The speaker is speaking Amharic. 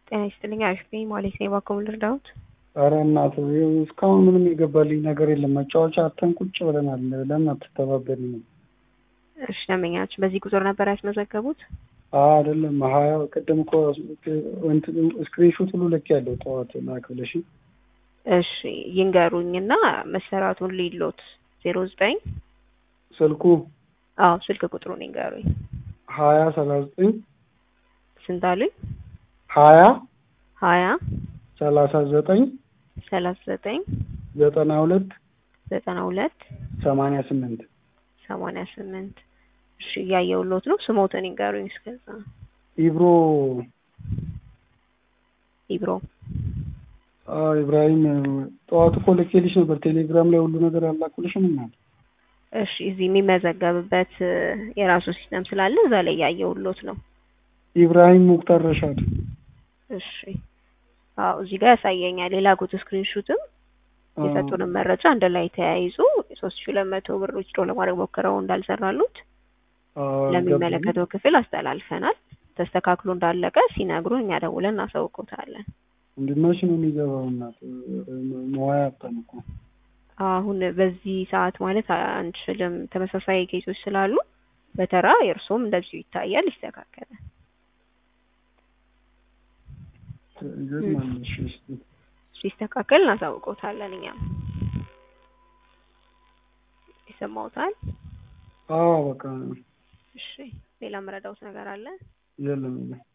ጤና ይስጥልኝ አሪፍ ነኝ ማለት ነው። እባክዎ ምን ልርዳዎት? ኧረ እናትህ እስካሁን ምንም የገባልኝ ነገር የለም። መጫወቻ አጥተን ቁጭ ብለናል። ለምን አትተባበሪንም? እሺ ደንበኛችን በዚህ ቁጥር ነበር ያስመዘገቡት? አዎ አይደለም ሀያ ቅድም እኮ ስክሪንሾት ሁሉ ልኬያለሁ ጠዋት ላክ ብለሽ እሺ ይንገሩኝና መሰራቱን ሊሎት ዜሮ ዘጠኝ ስልኩ አዎ ስልክ ቁጥሩን ይንገሩኝ። ሀያ ሰላሳ ዘጠኝ ስንት አሉኝ? ሀያ ሀያ ሰላሳ ዘጠኝ ሰላሳ ዘጠኝ ዘጠና ሁለት ዘጠና ሁለት ሰማንያ ስምንት ሰማንያ ስምንት እሺ እያየሁሎት ነው። ስሞትን ይንገሩኝ እስከዛ። ኢብሮ ኢብሮ አዎ ኢብራሂም ጠዋት እኮ ልኬልሽ ነበር ቴሌግራም ላይ ሁሉ ነገር አላኩልሽም እና እሺ እዚህ የሚመዘገብበት የራሱ ሲስተም ስላለ እዛ ላይ እያየሁሎት ነው። ኢብራሂም ሙክታር ረሻድ እሺ አዎ እዚህ ጋር ያሳየኛል። የላኩት ስክሪንሹትም የሰጡንም መረጃ አንድ ላይ ተያይዞ ሶስት ሺህ ሁለት መቶ ብር ውጭ ለማድረግ ሞክረው እንዳልሰራሉት ለሚመለከተው ክፍል አስተላልፈናል። ተስተካክሎ እንዳለቀ ሲነግሩን እኛ ደውለን እናሳውቆታለን። እንድመሽ ነው የሚገባው እናት መዋያ አጣን እኮ አሁን በዚህ ሰዓት ማለት አንችልም። ተመሳሳይ ኬሶች ስላሉ በተራ የእርሶም እንደዚሁ ይታያል፣ ይስተካከላል። ይገርማል። እሺ እስኪ ሲስተካከል እናሳውቆታለን። እኛም ይሰማውታል። አዎ በቃ እሺ ሌላ መረዳውት ነገር አለ? የለም የለም